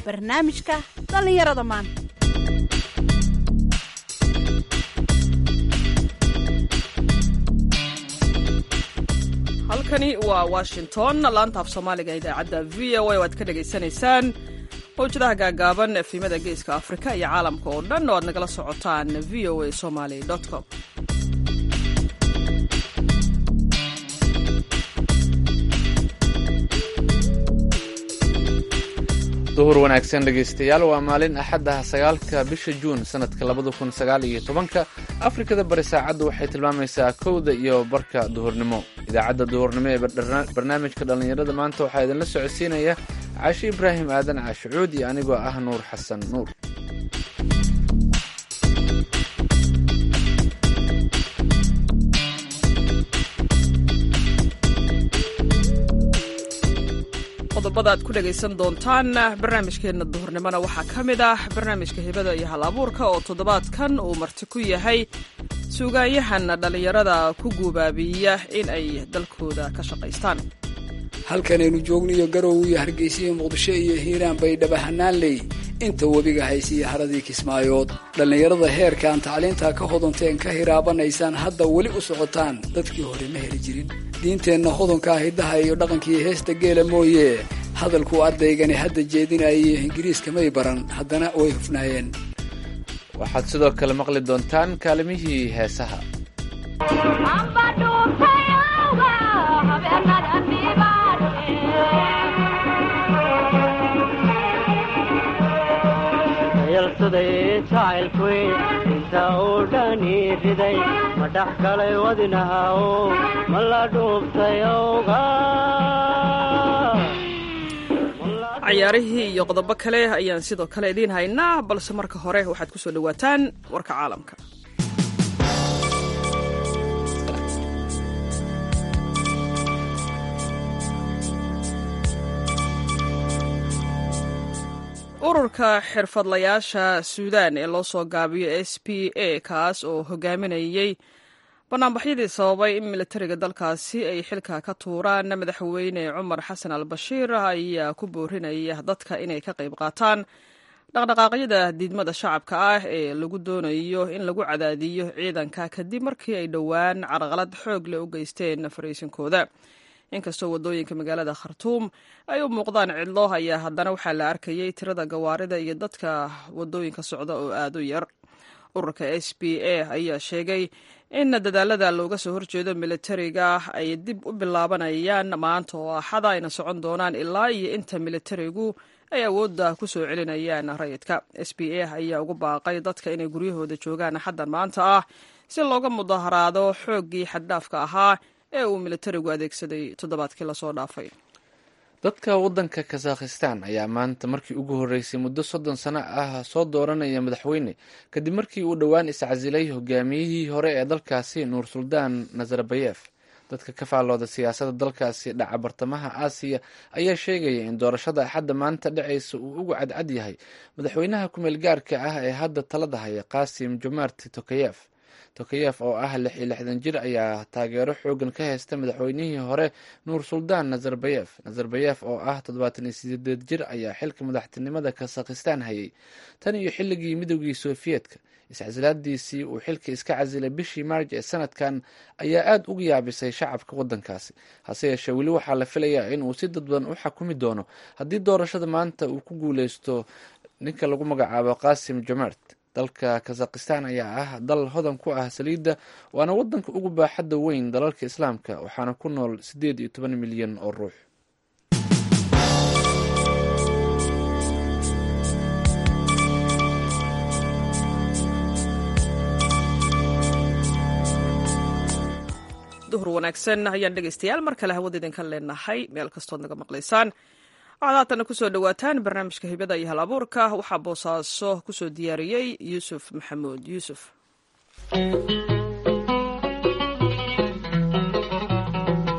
barnaamijka dhallinyarada maanta halkani waa washington laanta af soomaaliga idaacadda v o a oo aad ka dhagaysanaysaan mawjadaha gaagaaban efimada geeska afrika iyo caalamka oo dhan oo aad nagala socotaan v o a somaly com duhur wanaagsan dhegaystayaal waa maalin axaddaha sagaalka bisha juun sanadka labada kun sagaal iyo tobanka afrikada bari saacaddu waxay tilmaamaysaa kowda iyo barka duhurnimo idaacadda duhurnimo ee barnaamijka dhallinyarada maanta waxaa idinla socodsiinaya caashi ibraahim aadan caashicuud iyo anigoo ah nuur xasan nuur qodobada aad ku dhagaysan doontaan barnaamijkeenna duhurnimona waxaa ka mid ah barnaamijka hibada iyo hal abuurka oo toddobaadkan uu marti ku yahay suugaanyahan dhallinyarada ku guubaabiya in ay dalkooda ka shaqaystaan halkanaynu joogniyo garow iyo hargeysa iyo muqdisho iyo hiiraan bay dhabahanaan leey inta webiga haysiiya haradii kismaayood dhallinyarada heerkaan tacliintaa ka hodanteen ka hiraabanaysaan hadda weli u socotaan dadkii hore ma heli jirin diinteenna hodonkaa hiddaha iyo dhaqankii heesta geela mooye hadalkuu ardaygani hadda jeedinaye ingiriiska may baran haddana way hufnaayeen waxaad sidoo kale maqli doontaan kaalimihii heesaha inta uu dhani riday ma dhex galay wadinahaw ma la dhuubtay owga cayaarihii iyo qodobo kale ayaan sidoo kale idiin haynaa balse marka hore waxaad ku soo dhowaataan warka caalamka ururka xirfadlayaasha suudaan ee loo soo gaabiyo s p a kaas oo hogaaminayey banaanbaxyadii sababay in militariga dalkaasi ay xilka ka tuuraan madaxweyne cumar xasan al bashiir ayaa ku boorinaya dadka inay ka qayb qaataan dhaqdhaqaaqyada diidmada shacabka ah ee lagu doonayo in lagu cadaadiyo ciidanka kadib markii ay dhowaan carqalad xoog leh u geysteen fariisinkooda inkastoo waddooyinka magaalada khartuum ay u muuqdaan cidlo ayaa haddana waxaa la arkayay tirada gawaarida iyo dadka waddooyinka socda oo aad u yar ururka s b a ayaa sheegay in dadaalada looga soo horjeedo militariga ay dib u bilaabanayaan maanta oo axada ayna socon doonaan ilaa iyo inta militarigu ay awoodda ku soo celinayaan rayidka s b a ayaa ugu baaqay dadka inay guryahooda joogaan axaddan maanta ah si looga mudaharaado xooggii xaddhaafka ahaa ee uu militarigu adeegsaday toddobaadkii lasoo dhaafay dadka waddanka kazakhistan ayaa maanta markii ugu horreysay muddo soddon sano ah soo dooranaya madaxweyne kadib markii uu dhowaan iscasilay hogaamiyihii hore ee dalkaasi nuur suldaan nazarbayef dadka ka faallooda siyaasadda dalkaasi dhaca bartamaha aasiya ayaa sheegaya in doorashada axadda maanta dhacaysa uu ugu cadcad yahay madaxweynaha kumeel gaarka ah ee hadda talada haya qasim jomart tokayef tokayef oo ah lix iyo lixdan jir ayaa taageero xoogan ka haysta madaxweynihii hore nuur suldaan nazarbayef nazarbayef oo ah toddobaatan iyo sideed jir ayaa xilka madaxtinimada kazakhistan hayay tan iyo xilligii midoogii sofiyeetka iscasilaadiisii uu xilka iska casilay bishii maarj ee sanadkan ayaa aada uga yaabisay shacabka waddankaasi hase yeeshee weli waxaa la filayaa in uu si dadban u xakumi doono haddii doorashada maanta uu ku guuleysto ninka lagu magacaabo qasim jomart dalka kazakhistan ayaa ah dal hodan ku ah saliidda waana waddanka ugu baaxadda weyn dalalka islaamka waxaana ku nool siddeed iyo toban milyan oo ruux duhur wanaagsan ayaan dhegaystayaal mar kale hawada idinka leenahay meel kastood naga maqlaysaan waxaad haatana kusoo dhowaataan barnaamijka hibada iyo hal abuurka waxaa boosaaso kusoo diyaariyey yuusuf maxamuud yuusuf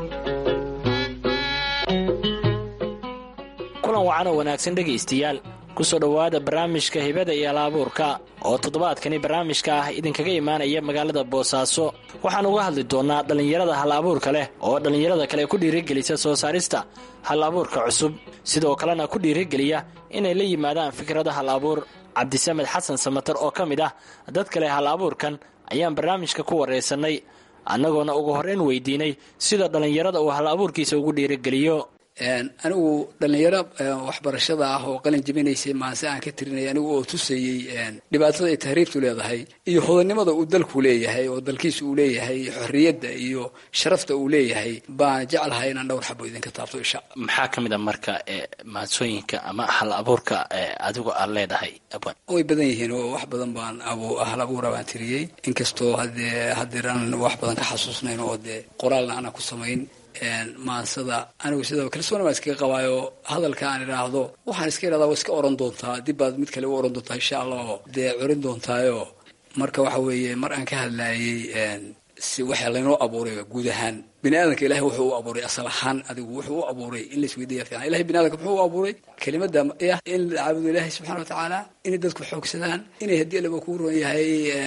kulan wacan oo wanaagsan dhegaystayaal kusoo dhowaada barnaamijka hibada iyo alaabuurka oo toddobaadkani barnaamijka ah idinkaga imaanaya magaalada boosaaso waxaan uga hadli doonnaa dhallinyarada hal abuurka leh oo dhallinyarada kale ku dhiirigelisa soo saarista hal abuurka cusub sidoo kalena ku dhiirigeliya inay la yimaadaan fikrada hal abuur cabdisamed xasan samatar oo ka mid ah dad kale hal abuurkan ayaan barnaamijka ku waraysanay annagoona ugu horreyn weydiinay sida dhallinyarada uu hal abuurkiisa ugu dhiirigeliyo anigu dhallinyaro waxbarashada ah oo qalin jebinaysay maanse aan ka tirinay anigu oo tusayey dhibaatada ay tahriibtu leedahay iyo hodannimada uu dalku leeyahay oo dalkiisa uu leeyahay xorriyadda iyo sharafta uu leeyahay baan jeclahay inaan dhowr xabo idinka taabto isha maxaa ka mid a marka maadsooyinka ama hal abuurka adigu aad leedahay abwan way badan yihiin oo wax badan baan hal abuura baan tiriyey inkastoo hadee hadeer aan wax badan ka xasuusnayn oo dee qoraalna aanan ku samayn maansada anigu sidaba kalsoona baan iskaga qabaayo hadalka aan idhaahdo waxaan iska idhahdaa waa iska oran doontaa dib baad mid kale u oran doontaa insha allah oo dee corin doontaayo marka waxa weeye mar aan ka hadlaayey si waxa laynoo abuuray guud ahaan bini aadamka ilahay wuxuu u abuuray asal ahaan adigu wuxuu u abuuray in laisweydiiya fiican ilahay bini adamka muxuu u abuuray kelimada ah in la caabudo ilaahay subxana wa tacaala inay dadku xoogsadaan inay haddii alaba kuu ron yahay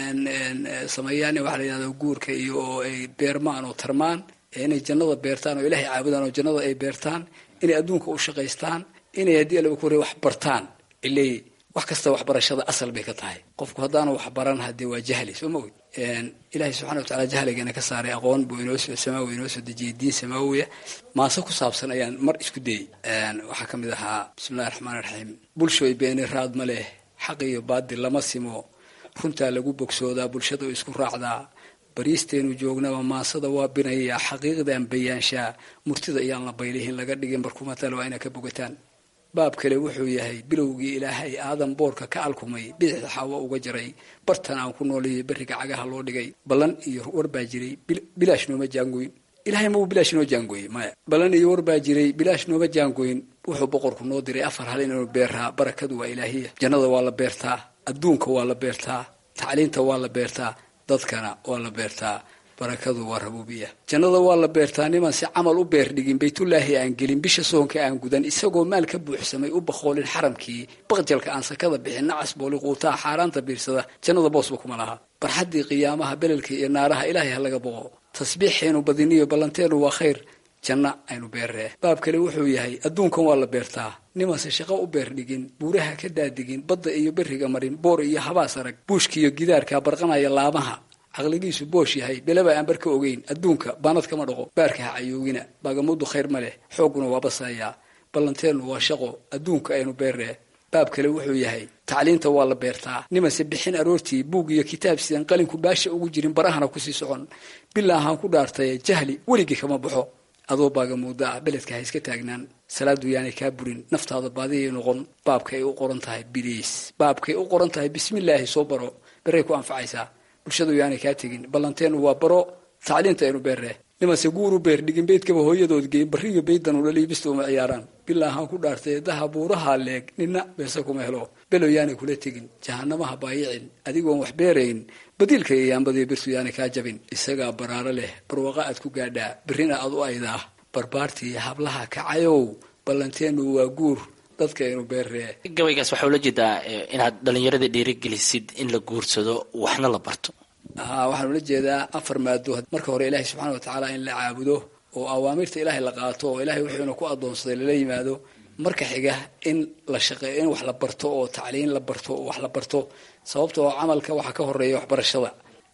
sameeyaan waxa la yidhahda guurka iyo oo ay beermaan oo tarmaan inay jannada beertaan oo ilaahay caabudaan oo jannada ay beertaan inay adduunka u shaqaystaan inay haddii alaba ku hore wax bartaan iley wax kasta waxbarashada asal bay ka tahay qofku haddaanu wax baran haddee waa jahli soo ma ogid ilaahay subxana wa tacala jahligana ka saaray aqoon buu inoosoo samaawi inoo soo dejiyey diin samaawiya maase ku saabsan ayaan mar isku dayey waxaa ka mid ahaa bismillahi raxmaan raxiim bulshoy beeni raad ma leh xaq iyo baadil lama simo runtaa lagu bogsoodaa bulshada isku raacdaa bariisteenu joognaba maasada waa binayaa xaqiiqdan bayaanshaa murtida iyaan la baylihin laga dhigin barkumatal waa inaa ka bogataan baab kale wuxuu yahay bilowgii ilaahay aadan boorka ka alkumay bidixda xaawo uga jaray bartan aan ku nooleeyay berriga cagaha loo dhigay ballan iyo war baa jiray bilaash nooma jaangoyn ilahay mau bilaash noo jaangoye maya ballan iyo war baa jiray bilaash nooma jaangoyn wuxuu boqorku noo diray afar hal inuu beeraa barakadu waa ilaahiya jannada waa la beertaa adduunka waa la beertaa tacliinta waa la beertaa dadkana waa la beertaa barakadu waa rabuubiya jannada waa la beertaa niman si camal u beer dhigin baytullaahi aan gelin bisha soonka aan gudan isagoo maal ka buuxsamay u baqoolin xaramkii baqjalka aan sakada bixin nacas booli quutaa xaaraanta biirsada jannada boosba kuma laha barxaddii qiyaamaha belelka iyo naaraha ilaahay ha laga boqo tasbiixeenu badiniyo ballanteenu waa khayr janna aynu beerree baab kale wuxuu yahay adduunkan waa la beertaa nimanse shaqo u beer dhigin buuraha ka daadigin badda iyo berriga marin boor iyo habaas arag buushkiiyo gidaarka barqanaya laamaha caqligiisu boosh yahay belaba aan barka ogeyn adduunka baanad kama dhaqo baarka ha cayoogina baagamudu khayr ma leh xoogguna waa basayaa ballanteennu waa shaqo adduunka aynu beerree baab kale wuxuu yahay tacliinta waa la beertaa nimanse bixin aroortii buug iyo kitaab sidan qalinku baasha ugu jirin barahana kusii socon bilaahaan ku dhaartaye jahli weligii kama baxo adoo baagamuuda ah beledka ha iska taagnaan salaadu yaanay kaa burin naftaada baadiyay noqon baabkay u qoran tahay biliis baabkay u qoran tahay bismillaahi soo baro beray ku anfacaysaa bulshadu yaanay kaa tegin ballanteenu waa baro tacliinta aynu beerree nimanse guuru beer dhigin beydkaba hooyadood geyn barriyo beyddan ulaliibista uma ciyaaraan bilaahaan ku dhaartay daha buuraha leeg nina beese kuma helo below yaanay kula tegin jahanamaha baayicin adigoon wax beerayn badiilka iyo yaambadiyo birtu yaanay kaa jabin isagaa baraaro leh barwaqa aad ku gaadhaa berrina aad u aydaa barbaartii hablaha kacayow ballanteenu waa guur dadka aynu beerree gabaygaas waxaa ula jeedaa inaad dhallinyarada dhiirigelisid in la guursado waxna la barto haa waxaan ula jeedaa afar maado marka hore ilaahay subxana wa tacaala in la caabudo oo awaamirta ilaahay la qaato oo ilaahay wuxuuna ku adoonsaday lala yimaado marka xiga in la shaqeeyo in wax la barto oo tacliin la barto oo wax la barto sababta oo camalka waxaa ka horeeya waxbarashada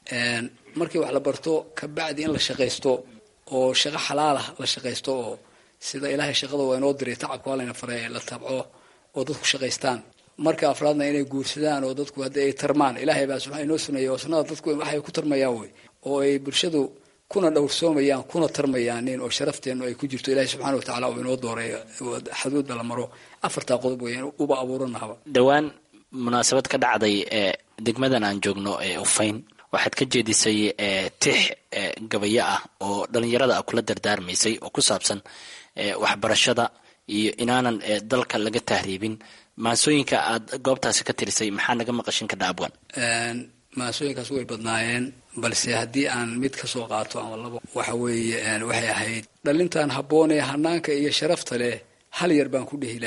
markii wax la barto kabacdi in la shaqaysto oo shaqo xalaalah la shaqaysto oo sida ilaahay shaqada waa inoo diray tacabka waa layna faray la tabco oo dadku shaqaystaan marka afraadna inay guursadaan oo dadku haddii ay tarmaan ilaahay baa subaa inoo suneeya oo sunnada dadku waxay ku tarmayaan wey oo ay bulshadu kuna dhowrsoomayaan kuna tarmayaanin oo sharafteenu ay ku jirto ilaahay subxana wa tacala uu inoo dooray xaduudda la maro afartaa qodob weeyaan uba abuuranahaba dhowaan munaasabad ka dhacday ee degmadan aan joogno ee ufayn waxaad ka jeedisay tix gabayo ah oo dhallinyarada a kula dardaarmaysay oo ku saabsan waxbarashada iyo inaanan dalka laga tahriibin maasooyinka aad goobtaasi ka tirisay maxaa naga maqashin ka dhaabwan maasooyinkaas way badnaayeen balse haddii aan mid ka soo qaato ama labo waxa weeye waxay ahayd dhalintan habboon ee hanaanka iyo sharafta leh hal yar baan ku dhehilaa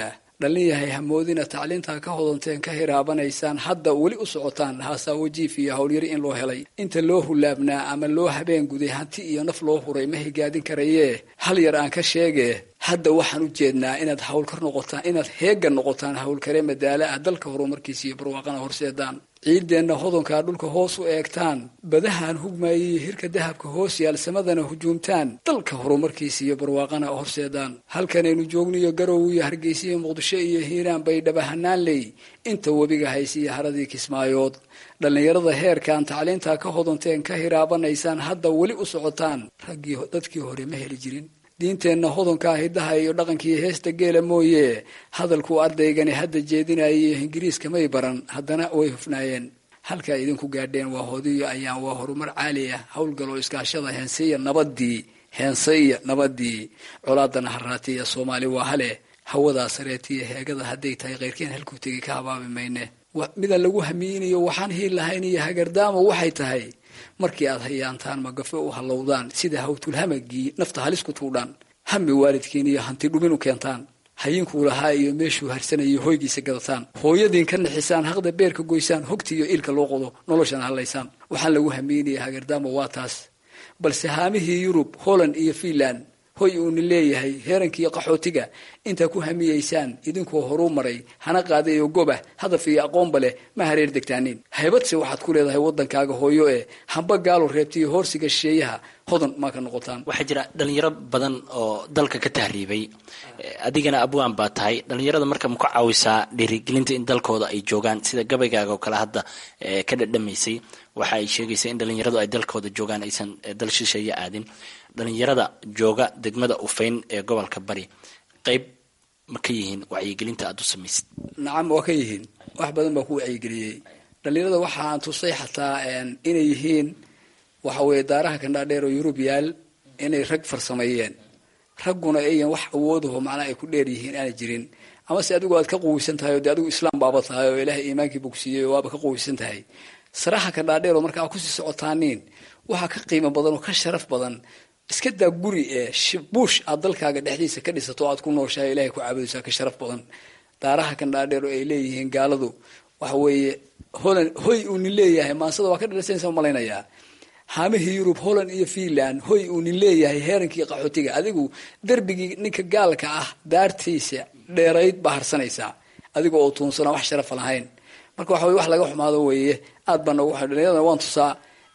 dhallin yahay hamoodina tacliintaa ka hodanteen ka hiraabanaysaan hadda weli u socotaan haasawo jiif iyo howlyari in loo helay inta loo hulaabnaa ama loo habeen guday hanti iyo naf loo huray ma higaadin karayee hal yar aan ka sheege hadda waxaan u jeednaa inaad hawlkar noqotaan inaad heega noqotaan howlkare madaala ah dalka horumarkiisa iyo barwaaqana horseedaan ciideenna hodonkaa dhulka hoos u eegtaan badahaan hugmaayay hirka dahabka hoos yaal samadana hujuumtaan dalka horumarkiisa iyo barwaaqana horseedaan halkanaynu joogniyo garow iyo hargeysa iyo muqdisho iyo hiiraan bay dhabahanaan ley inta webiga haysa iyo haradii kismaayood dhallinyarada heerkaan tacliintaa ka hodanteen ka hiraabanaysaan hadda weli u socotaan raggii dadkii hore ma heli jirin diinteenna hodonkaa hidaha iyo dhaqankiiyo heesta geela mooye hadalkuu ardaygani hadda jeedinayay ingiriiska may baran haddana way hufnaayeen halkaa idinku gaadheen waa hodiyo ayaan waa horumar caali ah howlgaloo iskaashada heenseya nabadii heenseya nabadii colaadana haraatiya soomaali waa hale hawadaa sareetiya heegada hadday tahay keyrkeen halkuu tegay ka habaabi mayne mida lagu hamiinayo waxaan hiil lahayn iyo hagardaamo waxay tahay markii aad hayaantaan magafe u hallowdaan sida hawtulhamagii nafta halis ku tuudhaan hami waalidkiin iyo hanti dhumin u keentaan hayinkuu lahaa iyo meeshuu harsanayay hoygiisa gadataan hooyadiin ka nixisaan haqda beerka goysaan hogti iyo iilka loo qodo noloshana hadlaysaan waxaan lagu hamiinaya hagardaamo waa taas balse haamihii yurub holland iyo fiinland hoy uuna leeyahay heerankiiyo qaxootiga intaa ku hamiyeysaan idinkoo horuu maray hana qaaday oo gobah hadaf iyo aqoonba leh ma hareer degtaanin haybadse waxaad ku leedahay waddankaaga hooyo ee hamba gaalo reebtiyo hoorsiga shisheeyaha hodan maa ka noqotaan waxaa jira dhalinyaro badan oo dalka ka tahriibay adigana abwaan baa tahay dhalinyarada marka ma ku caawisaa dhiirigelinta in dalkooda ay joogaan sida gabaygaaga oo kale hadda ka dhadhamaysay waxa ay sheegaysaa in dhalinyaradu ay dalkooda joogaan aysan dal shisheeye aadin dhalinyarada jooga degmada ufayn ee gobolka bari qayb ma ka yihiin wacyigelinta aada u samaysid nacam waa ka yihiin wax badan baa ku wacyigeliyey dhalinyarada waxaan tusay xataa inay yihiin waxa weeye daaraha kandhaadheer oo yurub yaal inay rag farsameeyeen ragguna ayan wax awoodaho macnaa ay ku dheer yihiin aanay jirin amase adigu aad ka quweysan tahay oo dee adigu islaam baaba tahay oo ilaahay iimaankiiba ku siiyey oo waaba ka quweysan tahay saraha kandhaadheer oo marka aad kusii socotaaniin waxaa ka qiimo badan oo ka sharaf badan iska daa guri ee buush aad dalkaaga dhexdiisa ka dhisato o aad ku nooshahay ilahay ku caabudaysaa ka sharaf badan daaraha kandhaadheer oo ay leeyihiin gaaladu waxa weeye holland hoy uunin leeyahay maansada waa ka dhalisanaysa malaynayaa haamihii yurub holland iyo fiinland hoy uunin leeyahay heerankii qaxootiga adigu derbigii ninka gaalka ah daartiisa dheerayd baa harsanaysaa adiga oo tuunsana wax sharafa lahayn marka waxa weye wax laga xumaado weeye aad baa nagu dhalinyarada waan tusaa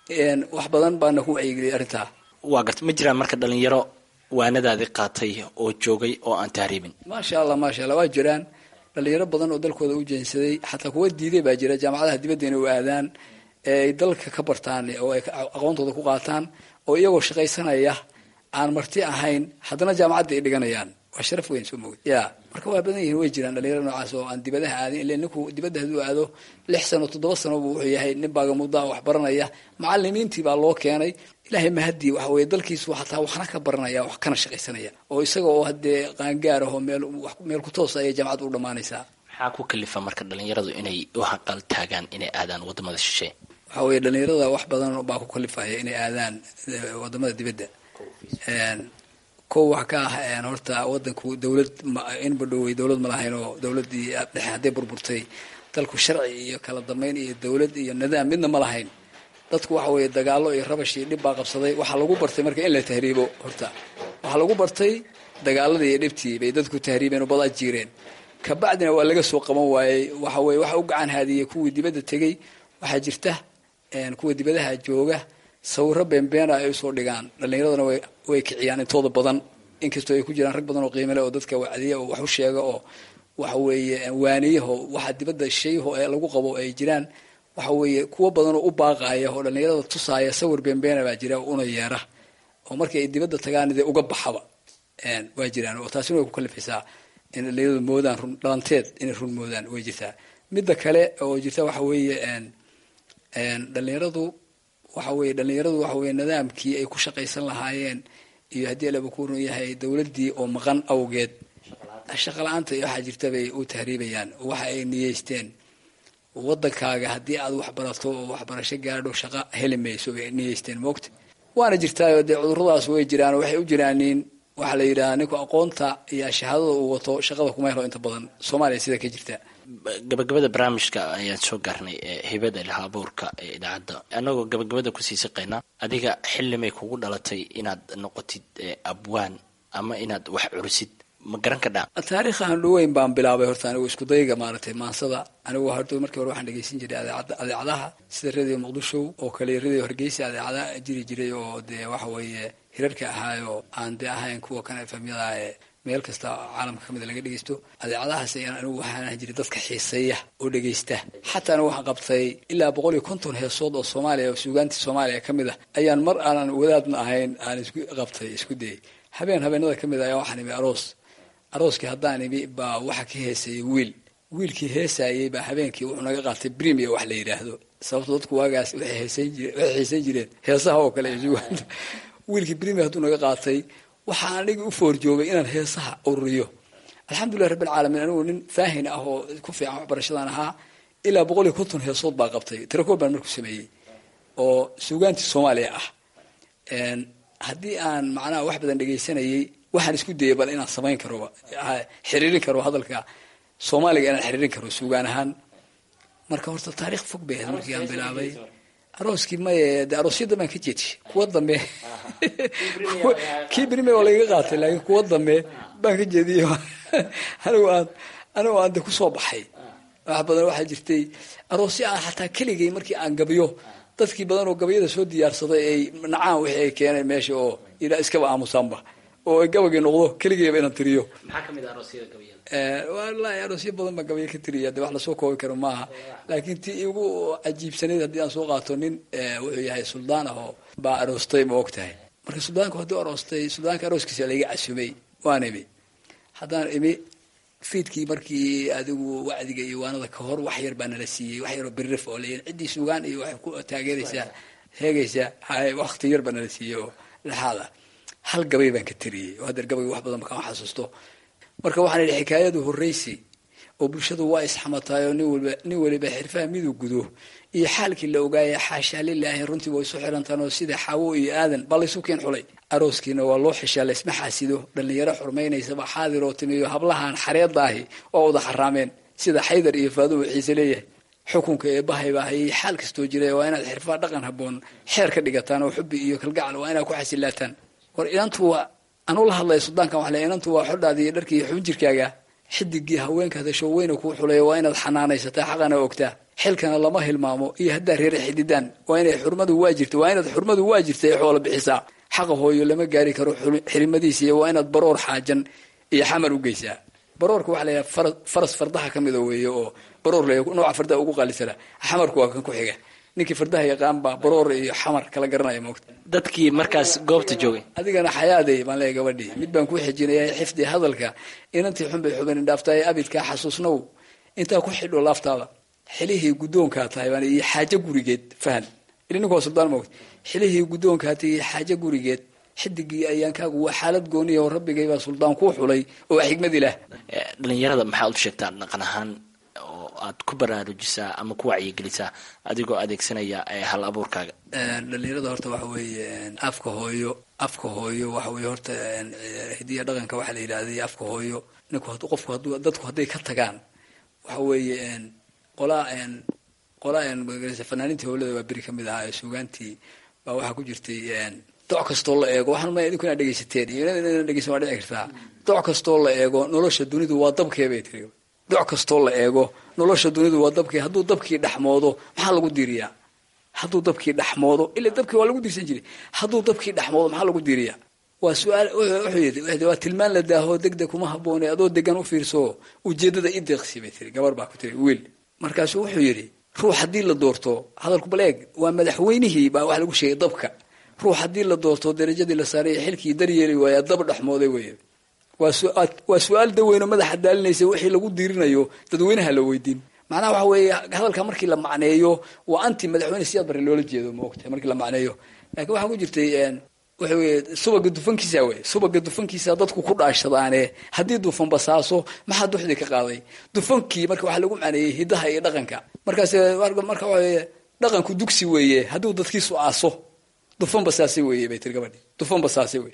wax badan baana ku wacyigeliyay arrintaa waa garta ma jiraan marka dhalinyaro waanadaadii qaatay oo joogay oo aan tahriibin maasha allah maasha allah waa jiraan dhalinyaro badan oo dalkooda u jeensaday xataa kuwa diiday baa jira jaamacadaha dibadda inay u aadaan ee ay dalka ka bartaan oo ay aqoontooda ku qaataan oo iyagoo shaqaysanaya aan marti ahayn haddana jaamacadda ay dhiganayaan waa sharaf weyn soo moogid ya marka waa badan yihiin way jiraan dhalinyaro noocaas oo aan dibadaha aadin ila ninku dibadda hadduu aado lix sano toddoba sano buu wuxuu yahay nin baaga muddaa wax baranaya macalimiintii baa loo keenay ilaahay mahadii waxa weye dalkiisu xataa waxna ka baranaya wax kana shaqaysanaya oo isaga oo haddee qaangaar ahoo meel meel ku toosa ayay jaamacadda u dhammaanaysaa maxaa ku kalifa marka dhalinyaradu inay u haqal taagaan inay aadaan wadamada shisheeye waxa weye dhalinyarada wax badan baa ku kalifaya inay aadaan wadamada dibadda kow wax ka ah horta wadanku dawlad inba dhowey dawlad ma lahayn oo dawladii dhexe hadday burburtay dalku sharci iyo kala dambeyn iyo dawlad iyo nidaam midna ma lahayn dadku waxa weeye dagaalo iyo rabash iyo dhib baa qabsaday waxaa lagu bartay marka in la tahriibo horta waxaa lagu bartay dagaaladii iyo dhibtii bay dadku tahriibeen oo badaa jiireen kabacdina waa laga soo qaban waayey waxa weye waxa u gacan haadiyey kuwii dibadda tegey waxaa jirta kuwa dibadaha jooga sawiro beenbeena ay usoo dhigaan dhalinyaradana way kiciyaan intooda badan inkastoo ay ku jiraan rag badan oo qiimale oo dadka wacdiya oo wax u sheega oo waxa weeye waaniyaho waxa dibadda shayho ee lagu qabo ay jiraan waxa weeye kuwo badan oo u baaqaya oo dhalinyarada tusaaya sawir beenbeena baa jira una yeera oo markii ay dibadda tagaan dee uga baxaba waa jiraan oo taasina way ku kalifaysaa in dhalinyaradu moodaan run dhalanteed inay run moodaan way jirtaa midda kale oo jirta waxa weeye dhalinyaradu waxa weye dhalinyaradu waxa weye nidaamkii ay ku shaqaysan lahaayeen iyo haddii alaba ku run yahay dawladdii oo maqan awgeed shaqa la-aanta iyo waxaa jirta bay u tahriibayaan waxa ay niyeysteen wadankaaga haddii aad wax barato oo waxbarasho gaadho shaqa heli mayso bay niyeysteen moogta waana jirtaayo dee cuduradaas way jiraan waxay u jiraaniin waxaa la yidhahaa ninku aqoonta iyo shahaadada uu wato shaqada kuma helo inta badan soomaaliya sida ka jirta gabagabada barnaamijka ayaan soo gaarnay ee hibada ilaha abuurka ee idaacadda annagoo gabagabada kusii siqaynaa adiga xillimay kugu dhalatay inaad noqotid abwaan ama inaad wax curisid ma garan ka dhaa taariikhan dhaweyn baan bilaabay horta anigu isku dayga maaragtay maansada anigu horta markii hore waxaan dhegeysan jiray adeecadaha sida radio muqdisho oo kale radio hargeysa adeecada jiri jiray oo dee waxa weeye hirarka ahaayo aan dee ahayn kuwa kan efamyada ee meel kasta caalamka kamida laga dhegeysto adeecadahaas ayaan anigu waxaan ahan jiray dadka xiiseeya oo dhegeysta xataa anigu waxaan qabtay ilaa boqol iyo konton heesood oo soomaaliya oo suugaantii soomaaliya ka mid ah ayaan mar aanan wadaadna ahayn aan isku qabtay isku dayay habeen habeenada ka mid ah ayaa waxaan imi aroos arooskii haddaan imi baa waxa ka heesayay wiil wiilkii heesayey baa habeenkii wuxuu naga qaatay brimiya wax la yidhaahdo sababto dadku waagaas waxay xiisan jireen heesaha oo kale suugaanta wiilkii brimiya hadduu naga qaatay waxaa anigi u foorjoogay inaan heesaha ururiyo alxamdulilah rabbilcaalamiin anigu nin faahin ah oo ku fiican waxbarashadan ahaa ilaa boqol iyo konton heesood baa qabtay tirakoob baan markuu sameeyey oo suugaantii soomaaliya ah haddii aan macnaha wax badan dhegaysanayay waxaan isku dayay bal inaan samayn karo xiriirin karo hadalka soomaaliga inaan xiriirin karo suugaan ahaan marka horta taarikh fog bay ahayd markii aan bilaabay arooskii maye de aroosyada baan ka jeedshay kuwa dambe kii berime waa lagaga qaatay laakiin kuwa dambe baan ka jeediyey anigu aan anigu aan de kusoo baxay wax badan waxaa jirtay aroosyo aan xataa keligay markii aan gabiyo dadkii badan oo gabayada soo diyaarsaday ay nacaan wixii ay keeneen meesha oo ilaa iskaba aamusaanba oo ay gabagii noqdo keligayba inaan tiriyo maxaa kamid ah aroosyada gabayada walahi aroosyo badan baa gabaya ka tiriya de wax lasoo koobi karo maaha laakiin tii igu cajiibsanayd haddii aan soo qaato nin wuxuu yahay suldaan ah oo baa aroostay ma og tahay marka suldaanku hadduu aroostay suldaanka arooskiisa laiga casumay waan imi haddaan imi fiidkii markii adigu wacdiga iyo waanada ka hor wax yar baa nala siiyey wax yaroo birrif oo leeyahay ciddii sugaan iyo waxay ku taageeraysaa heegaysaa hay wakti yar baa nala siiyey oo dhexaad ah hal gabay baan ka tiriyey oo haddeer gabayga wax badan makaan xasuusto marka waxaan idhi xikaayadu horraysi oo bulshadu waa isxamataayoo nin waliba nin waliba xirfaha miduu gudo iyo xaalkii la ogaaya xaashaa lilaahi runtii way isu xirantaan oo sida xaawo iyo aadan baa laysu keen xulay arooskiina waa loo xishaa laysma xaasido dhallinyaro xurmaynaysaba xaadir oo timiyo hablahan xareedaahi oo wada xaraameen sida xaydar iyo faaduhu xiise leeyahay xukunka eebbahayba hayay xaal kastoo jira waa inaad xirfaa dhaqan habboon xeer ka dhigataan oo xubbi iyo kalgacal waa inaad ku xasilaataan war inantu waa anuu la hadlaya suldaankan waxle inantu waa xodhaada iyo dharka iyo xubin jirkaaga xidigii haweenkaada showweyna kuu xulaya waa inaad xanaanaysataa xaqana ogtaa xilkana lama hilmaamo iyo haddaa reera xididaan waa inay xurmadu waa jirta waa inaad xurmadu waa jirta ee xoola bixisaa xaqa hooyo lama gaari karo xirimadiisa iyo waa inaad baroor xaajan iyo xamar u geysaa baroorka waxaa layaha faras fardaha ka mida weeye oo baroor le nooca fardaha ugu qaalisana xamarku waa kan ku xiga ninkii fardaha yaqaan baa baroor iyo xamar kala garanaya moogta dadkii markaas goobta joogay adigana xayaaday baan leeya gabadhii mid baan kuu xijinaya xifdi hadalka inantii xun bay xubin indhaaftaay abidkaa xasuusnow intaa ku xidho laaftaada xilihii guddoonkaa tahay baan iyo xaajo gurigeed fahan ili ninku waa suldaan moogta xilihii guddoonkaa tahay iyo xaajo gurigeed xidigii ayaankaagu waa xaalad gooniya oo rabbigay baa suldaan kuu xulay oo xigmad ilaah dhalinyarada maxaad u sheegtaa dhaqan ahaan oo aad ku baraarujisaa ama ku wacyigelisaa adigoo adeegsanaya hal abuurkaaga dhalinyarada horta waxa weeye afka hooyo afka hooyo waxa weye horta hidiya dhaqanka waxaa la yidhahday afka hooyo ninku qofku hadduu dadku hadday ka tagaan waxa weeye qolaa qolaa fanaaniintii howlada waa beri kamid ahaa ee suugaantii baa waxaa ku jirtay doc kastoo la eego waxaan ma idinku inaad dhegaysateen iyo inad dhegeysan waa dhici kartaa doc kastoo la eego nolosha dunidu waa dabkee bay tiri doc kastoo la eego nolosha dunidu waa dabkee hadduu dabkii dhexmoodo maxaa lagu diiriyaa hadduu dabkii dhexmoodo ila dabkii waa lagu diirsan jiray hadduu dabkii dhexmoodo maxaa lagu diiriyaa waa su-aal wuxuu yidhi waa tilmaan la daaho degdeg kuma habboone adoo degan u fiirso ujeedada i deeqsi bay tiri gabar baa ku tiri wiil markaasuu wuxuu yidhi ruux haddii la doorto hadalku bal eeg waa madaxweynihii baa wax lagu sheegay dabka ruux haddii la doorto darajadii la saaray xilkii daryeeli waaya dab dhexmooday wey waa su-aal daweyno madaxa daalinaysa wixii lagu diirinayo dadweynaha la weydiin macnaha waxa weeye hadalka markii la macneeyo waa anti madaxweyne siyaad bare loola jeedo maogtahay markii la macneeyo laakiin waxaa ku jirtay waxa weye subaga dufankiisa wey subaga dufankiisa dadku ku dhaashadaane haddii dufan basaaso maxaa duxdii ka qaaday dufankii marka waxaa lagu macneeyey hidaha iyo dhaqanka markaas marka waxa dhaqanku dugsi weeye hadduu dadkiisu aaso dufan basaase weeye bay tiri gabadhi dufan basaase wey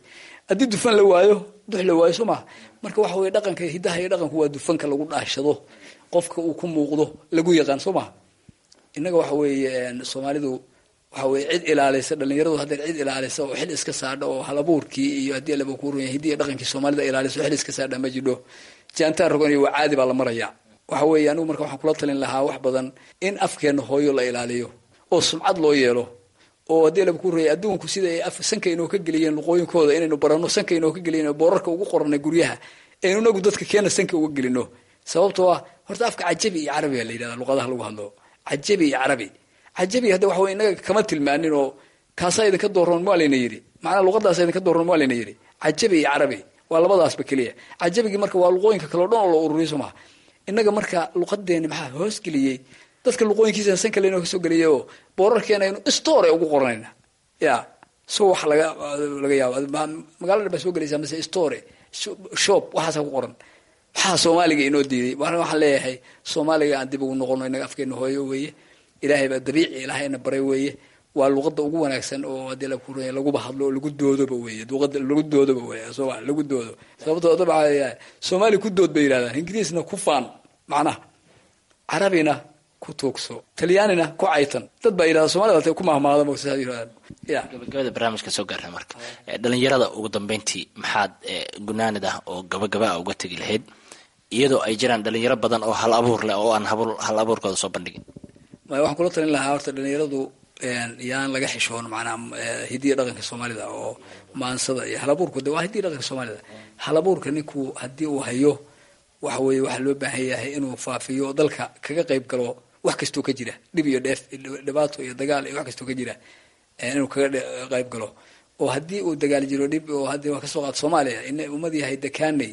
haddii dufan la waayo dux la waayo soo maha marka waxa weye dhaqanka hidaha iyo dhaqanku waa dufanka lagu dhaashado qofka uu ku muuqdo lagu yaqaan soo maha innaga waxa weeye soomaalidu waxa weye cid ilaalisa dhalinyaradu haddeer cid ilaalisa oo xil iska saadha oo halabuurkii iyo haddii laba ku runya hidiya dhaqankii soomaalida ilaalisa oo xil iska saadha ma jidho jaantaan rogan iyo waa caadi baa la maraya waxa weeye anigu marka waxaan kula talin lahaa wax badan in afkeena hooyo la ilaaliyo oo sumcad loo yeelo oo haddii laba ku ruya adduunku sida ay sanka inoo ka geliyeen luqooyinkooda inaynu barano sanka inoo ka geliyen boorarka ugu qoranay guryaha aynu inagu dadka keena sanka uga gelino sababtoo ah horta afka cajabi iyo carabi baa la yidhahda luqadaha lagu hadlo cajabi iyo carabi cajabi hadda waxa wey inaga kama tilmaanin oo kaasaa idinka dooran waa layna yidhi macnaa luqadaasa idinka dooran waa layna yidhi cajabi iyo carabi waa labadaasba keliya cajabigii marka waa luqooyinka kaleo dhan oo la ururiyo soo maha innaga marka luqadeeni maxaa hoos geliyey dadka luqooyinkiisa sanka laynoo kasoo geliyay oo boorarkeena aynu store ugu qoranayna ya so wax laga laga yaabo magaalada baa soo gelaysaa mase store shop waxaasa ku qoran maxaa soomaaliga inoo diiday waxaan leeyahay soomaaliga aan dib ugu noqono inaga afkeena hooyo weeye ilaahay baa dabiici ilaahayna baray weeye waa luqada ugu wanaagsan oo hadii la kuray laguba hadlo oo lagu doodoba weeye luqada lagu doodoba weeye soma lagu doodo sababtoo daba soomaali ku dood bay yidhahdaan ingiriisna ku faan macnaha carabina ku tuugso talyaanina ku caytan dad baa yidhahda somalida hatay ku mahmaada msa yidhahdaan ya gabagabada barnaamijka soo gaarna marka dhalinyarada ugu dambeyntii maxaad gunaanid ah oo gabagaba a uga tegi lahayd iyadoo ay jiraan dhalinyaro badan oo hal abuur leh oo aan hal abuurkooda soo bandhigin maya waxaan kula talin lahaa horta dhalinyaradu yaan laga xishoon macnaha hidiya dhaqanka soomaalida oo maansada iyo halabuurku de waa hidiya dhaqanka soomaalida halabuurka ninku haddii uu hayo waxa weeye waxaa loo baahan yahay inuu faafiyo dalka kaga qayb galo wax kastoo ka jira dhib iyo dheef dhibaato iyo dagaal iyo wax kastoo ka jira inuu kaga qayb galo oo haddii uu dagaal jiro dhib oo haddii waa kasoo qaad soomaaliya in ummad yahay dakaanay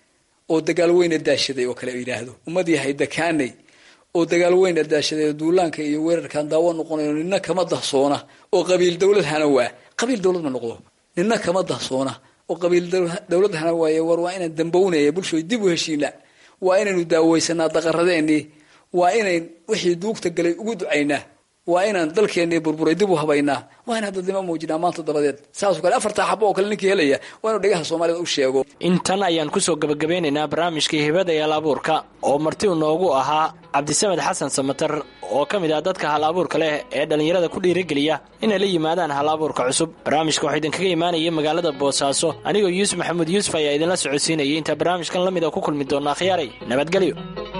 oo dagaal weyna daashaday oo kale yidhaahdo ummad yahay dakaanay oo dagaal weyna daashaday duulaanka iyo weerarkaan daawo noqonayo nina kama dahsoona oo qabiil dawlad hana waa qabiil dawlad ma noqdo nina kama dahsoona oo qabiil dawlad hana waaye war waa inaan dambownaya bulshooy dib u heshiina waa inaynu daaweysanaa daqaradeenii waa inayn wixii duugta galay ugu ducaynaa waa inaan dalkeennii burburay dib u habaynaa waa inaan dadnimo muujinaa maanta dabadeed saasoo kale afartaa xabo oo kale ninkii helaya waa inuu dhegaha soomaalida u sheego intan ayaan kusoo gabagabeynaynaa barnaamijkii hibada iyo hal abuurka oo marti u noogu ahaa cabdisamed xasan samatar oo ka mid ah dadka hal abuurka leh ee dhallinyarada ku dhiirigeliya inay la yimaadaan hal abuurka cusub barnaamijka waxaa idinkaga imaanaya magaalada boosaaso anigoo yuusuf maxamuud yuusuf ayaa idinla socodsiinayay intaa barnaamijkan la mid a ku kulmi doona akhyaaray nabadgelyo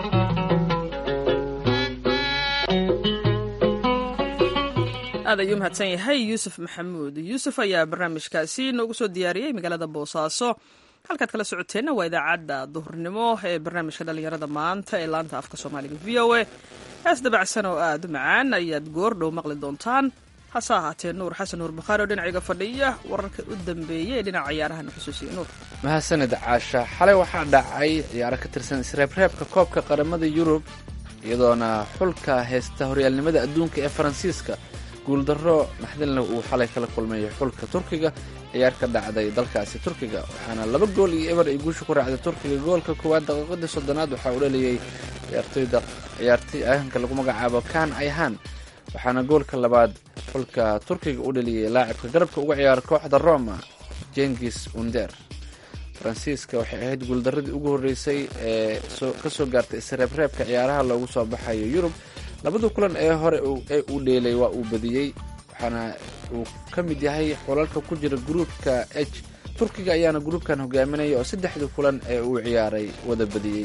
aad ayuu mahadsan yahay yuusuf maxamuud yuusuf ayaa barnaamijkaasi noogu soo diyaariyey magaalada boosaaso halkaad kala socoteenna waa idaacadda duhurnimo ee barnaamijka dhallinyarada maanta ee laanta afka soomaaliga v o a hees dabacsan oo aad u macaan ayaad goordhow maqli doontaan hase ahaatee nuur xasan nuur bakhaari oo dhinaciga fadhiya wararka u dambeeyey ee dhinaca ciyaarahan xusuusiya nuur mahadsanid caasha xalay waxaa dhacay ciyaaro ka tirsan isreebreebka koobka qaramada yurub iyadoona xulka heesta horyaalnimada adduunka ee faransiiska guuldarro naxdinleh uu xalay kala kulmay xulka turkiga ciyaar ka dhacday dalkaasi turkiga waxaana laba gool iyo eber ay guusha ku raacday turkiga goolka koowaad daqiiqadii soddonaad waxaa uu dhaliyey ciyaartoyda ciyaartoy ahanka lagu magacaabo kan ayhan waxaana goolka labaad xulka turkiga u dhaliyey laacibka garabka uga ciyaara kooxda roma jengis under faransiiska waxay ahayd guuldaradii ugu horreysay ee ka soo gaartay isreebreebka ciyaaraha loogu soo baxayo yurub labada kulan ee hore ee uu dheelay waa uu badiyey waxaana uu ka mid yahay xulalka ku jira gruupka h turkiga ayaana gruupkan hogaaminaya oo saddexdii kulan ee uu ciyaaray wada badiyey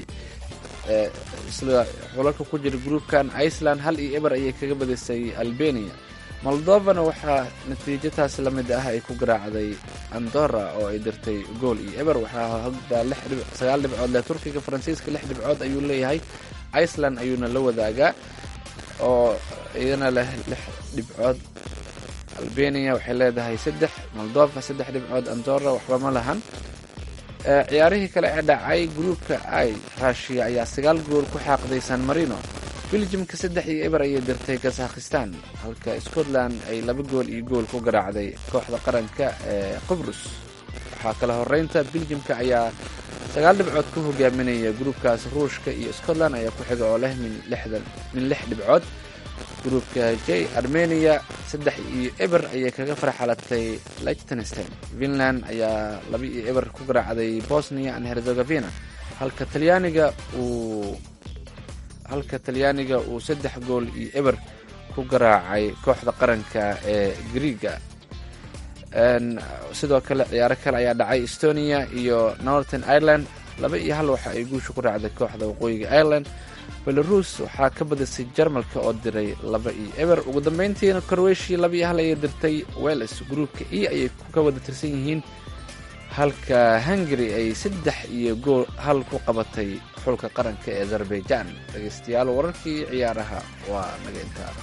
isla xulalka ku jira gruupkan iceland hal iyo eber ayay kaga badisay albania moldovana waxaa natiijo taasi la mid ah ay ku garaacday andorra oo ay dirtay gool iyo eber waxaa hogdaa sagaal dhibcood leh turkiga faransiiska lix dhibcood ayuu leeyahay iceland ayuuna la wadaagaa oo iyana leh lix dhibcood albania waxay leedahay saddex moldova saddex dhibcood andorra waxba ma lahan ciyaarihii kale ee dhacay gruupka i rushiya ayaa sagaal gool ku xaaqday san marino beljimka saddex iyo eber ayay dirtay kazakhistan halka scotland ay laba gool iyo gool ku garaacday kooxda qaranka ee qibrus waxaa kale horeynta beljimka ayaa sagaal dhibcood ku hogaaminaya gruupkaas ruushka iyo scotland ayaa ku xiga oo leh min lixdan min lix dhibcood gruupka j armenia saddex iyo eber ayay kaga farxalatay lichtenstein finland ayaa laba iyo eber ku garaacday bosnia and herzegovina halka talyaaniga uu halka talyaaniga uu saddex gool iyo eber ku garaacay kooxda qaranka ee griiga sidoo kale ciyaaro kale ayaa dhacay estonia iyo northern ireland laba iyo hal waxa ay guusha ku raacday kooxda waqooyiga ireland belarus waxaa ka badisay jarmalka oo diray laba iyo eber ugu dambeyntiina croatia laba iyo hal ayay dirtay welles gruupka e ayay ka wada tirsan yihiin halka hungary ay saddex iyo gool hal ku qabatay xulka qaranka ee azerbaijan dhegeystayaal wararkii ciyaaraha waa naga intaa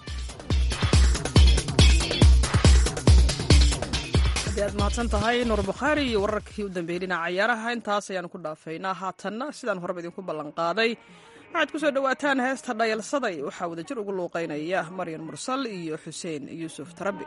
haddii aad mahadsan tahay nuur bukhaari iyo wararkii u dambeeyey dhinaca ciyaaraha intaas ayaanu ku dhaafaynaa haatanna sidaan horeba idinku ballanqaaday waxaad ku soo dhowaataan heesta dhayalsaday waxaa wadajir ugu luuqaynaya maryan mursal iyo xuseen yuusuf tarabi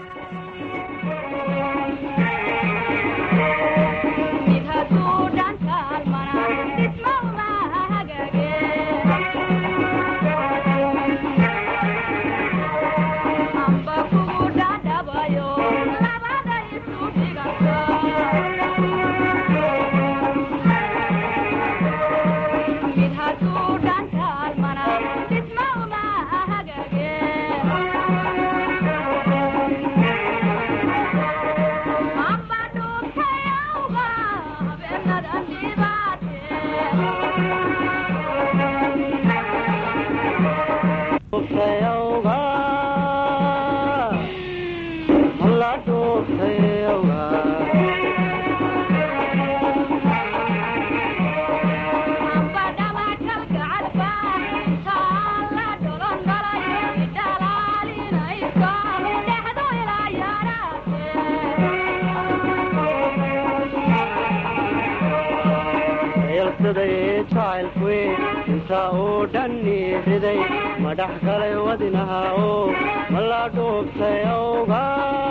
inta uu dhanni riday madhax galay wadinaha oo mala dhuubtay awga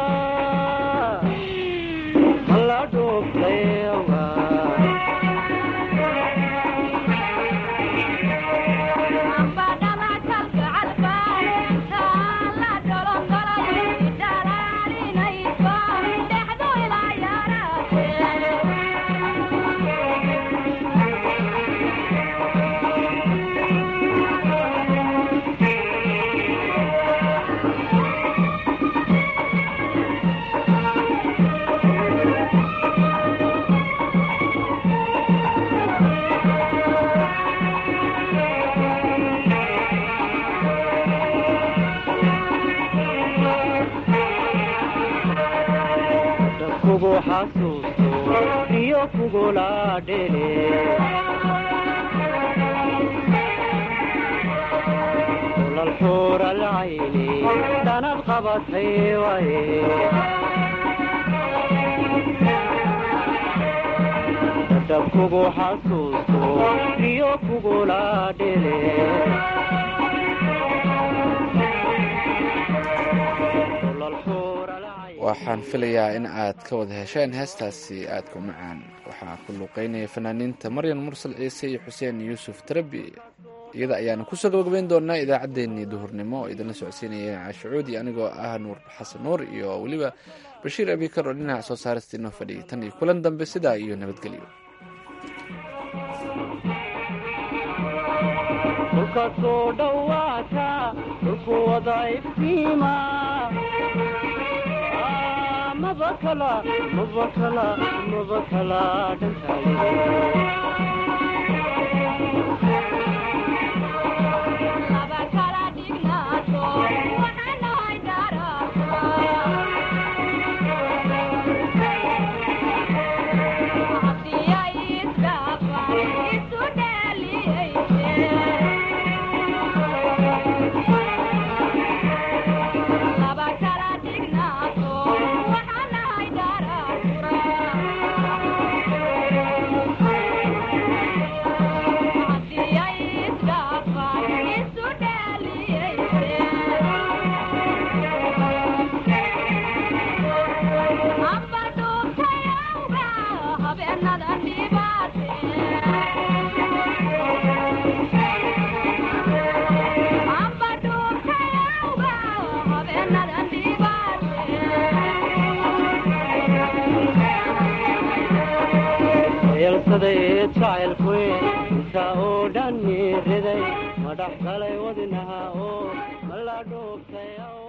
mala dhuubtay awga kugu xasuusto iyo kugula dhele ulal xuura lacayni dhanad qabatay waye dadab kugu xasuusto iyo kugula dhele ulal xuura lacayni waxaan filayaa in aad ka wada hesheen heestaasi aadka u macaan waxaa ku luuqeynaya fanaaniinta maryan mursal ciise iyo xuseen yuusuf tarabi iyada ayaanu kusoo gabagabeyn doonaa idaacaddeenii duhurnimo oo idinla socodsiinaya caashacuudi anigoo ah nuur xasan nuur iyo weliba bashiir abikar oo dhinaca soo saarista inoo fadhiyay tan iyo kulan dambe sidaa iyo nabadgelyo dhulka soo dhowaata dhulku wada iftiima Ah, mabakala mabakala mabakala dhantaale Yeah. dhibsaday jacaylkuy inta oo dhan riday ma dhex galay wadnaha oo ma la dhuubtay